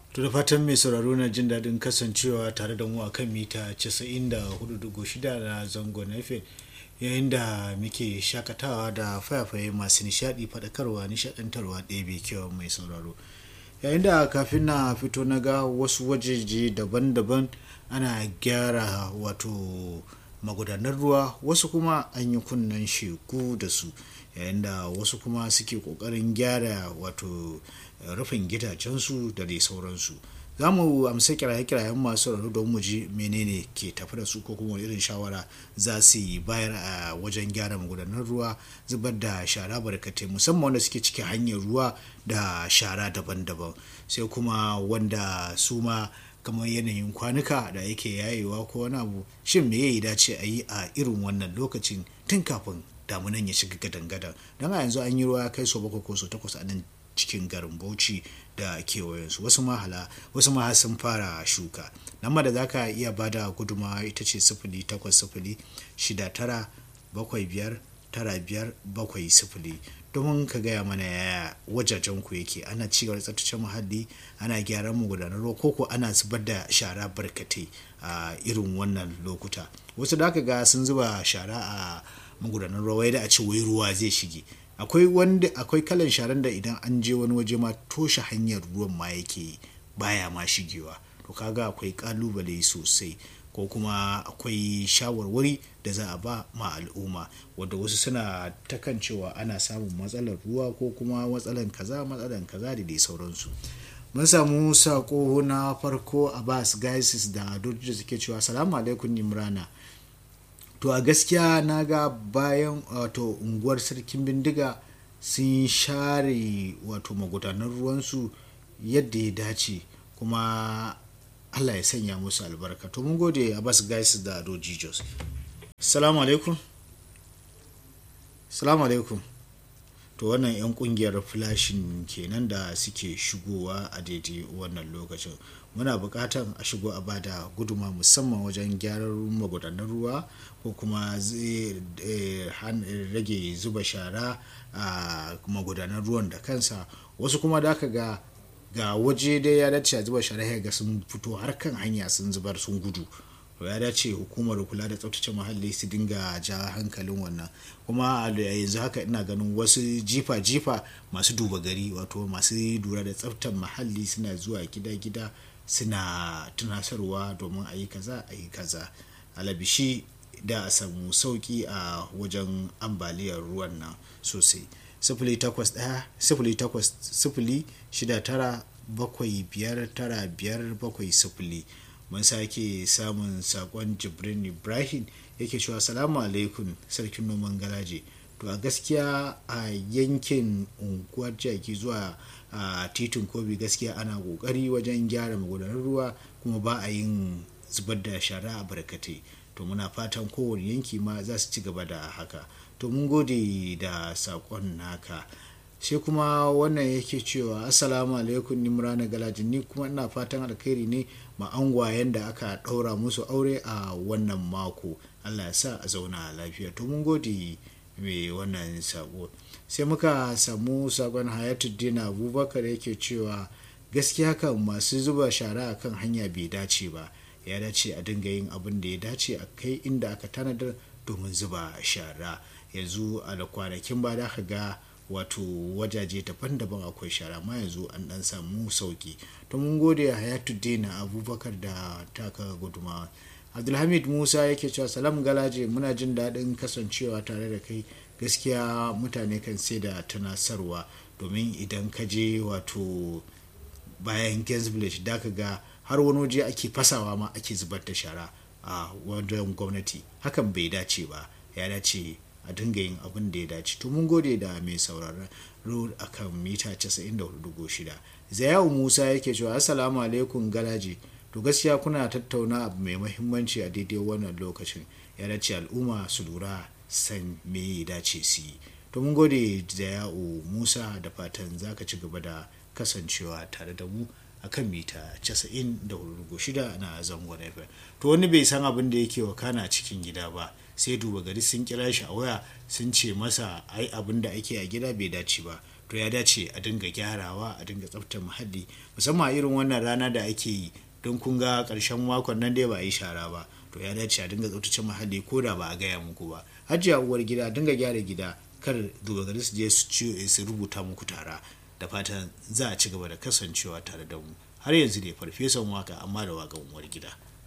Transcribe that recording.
To da fatan mai sauraro na jin daɗin kasancewa tare da mu a kan mita 94.6 na zangon FM yayin da muke shakatawa da fayafaye masu nishaɗi faɗakarwa nishaɗantarwa ɗebe kyau mai sauraro. Yayin da kafin na fito na ga wasu wajeje daban-daban ana gyara wato magudanar ruwa wasu kuma an yi kunnen sheku da su yayin da wasu kuma suke ƙoƙarin gyara wato rufin gidajensu da dai sauransu za mu amsa kiraye-kirayen masu rarru don mu ji menene ke tafi da su ko kuma irin shawara za su yi bayar a wajen gyara magudanar ruwa zubar da shara barkatai musamman wanda suke cikin hanyar ruwa da shara daban-daban sai kuma wanda su ma kamar yanayin kwanuka da yake yayewa ko wani abu shin me ya dace a yi a irin wannan lokacin tun kafin damunan ya shiga gadan-gadan don a yanzu an yi ruwa kai so bakwai ko so takwas a nan cikin garin bauchi da kewayensu wasu mahala wasu ma sun fara shuka nan da za ka iya bada guduma ita ce sifili takwas sifili shida tara bakwai biyar tara biyar bakwai sifili domin ka gaya mana yaya wajajen ku yake ana ci gaba da tsaftace muhalli ana gyaran magudanar ruwa koko ana zubar da shara barkatai a irin wannan lokuta wasu da aka ga sun zuba shara a magudanar ruwa wai da a ce wai ruwa zai shige akwai wanda akwai kalan sharan da idan an je wani waje ma toshe hanyar ruwan ma yake baya ma shigewa to kaga akwai kalubale sosai ko kuma akwai shawarwari da za a ba ma al'umma wadda wasu suna ta kan cewa ana samun matsalar ruwa ko kuma matsalar kaza matsalar kaza da dai sauransu mun samu sako na farko abbas gaisis da dojiya suke cewa salamu alaikum nimrana to a gaskiya na ga bayan wato unguwar sarkin bindiga sun share wato magudanar ruwansu yadda ya dace kuma allah ya sanya musu albarka to mun gode a bas guys da ado jijos salamu alaikum salamu alaikum to wannan 'yan kungiyar flashin kenan da suke shigowa a daidai wannan lokacin muna bukatan a shigo a bada guduma musamman wajen gyaran magudanar ruwa ko kuma zai rage zuba shara a magudanar ruwan da kansa wasu kuma da aka ga ga waje dai ya dace a zuba shara ga sun fito har kan hanya sun zubar sun gudu to ya dace hukumar kula da tsaftace muhalli su dinga ja hankalin wannan kuma a yanzu haka ina ganin wasu jifa-jifa masu duba gari wato masu lura da tsaftar muhalli suna zuwa gida-gida suna tunasarwa domin a yi kaza a yi kaza alabishi da a samu sauki a wajen ambaliyar ruwan nan sosai sifili takwas ɗaya sifili takwas sifili shida tara bakwai biyar tara biyar bakwai sifili mun sake samun sakon jibrin ibrahim yake cewa salamu alaikum sarkin noman galaje to a gaskiya a yankin unguwar jaki zuwa a titin kobi gaskiya ana kokari wajen gyara magudanar ruwa kuma ba a yin zubar da shara a barkatai to muna fatan kowane yanki ma za su ci gaba da haka to mun gode da sakon naka sai kuma wannan yake cewa assalamu alaikum nimrana galajin ni kuma ina fatan alkhairi ne ma angwayen da aka ɗaura musu aure a wannan mako allah ya sa a zauna lafiya to mun gode mai wannan sako sai muka samu sakon hayatuddin abubakar yake cewa gaskiya kan masu zuba shara a kan hanya bai dace ba ya dace a dinga yin abin da ya dace a kai inda aka tanadar domin zuba shara yanzu a da kwanakin ba da ka ga wato wajaje daban-daban akwai shara ma yanzu an dan samu sauki to mun gode a hayatuddin abubakar da taka gudumawa abdulhamid musa yake cewa salam galaje muna jin daɗin kasancewa tare da kai gaskiya mutane kan sai da tunasarwa domin idan ka je wato bayan gainsvillage da ka ga har wani waje ake fasawa ma ake zubar da shara a wajen gwamnati hakan bai dace ba ya dace a dinga yin abin da ya dace to mun gode da mai sauraron road akan mita 94.6 zayawu musa yake cewa assalamu alaikum galaji to gaskiya kuna tattauna abu mai mahimmanci a daidai wannan lokacin ya dace al'umma su lura san me ya dace su yi to mun gode zayawu musa da fatan za ka ci gaba da kasancewa tare da mu akan mita 94.6 na zangon FM to wani bai san abin da yake wakana cikin gida ba sai duba gari sun kira shi a waya sun ce masa ai abin da ake a gida bai dace ba to ya dace a dinga gyarawa a dinga tsaftar muhalli musamman irin wannan rana da ake yi don kun ga ƙarshen makon nan dai ba a yi shara ba to ya dace a dinga tsaftace muhalli ko da ba a gaya muku ba hajiya uwar gida dinga gyara gida kar dogari su je su rubuta muku tara da fatan za a ci gaba da kasancewa tare da mu har yanzu ne farfesan waka amma da wakan uwar gida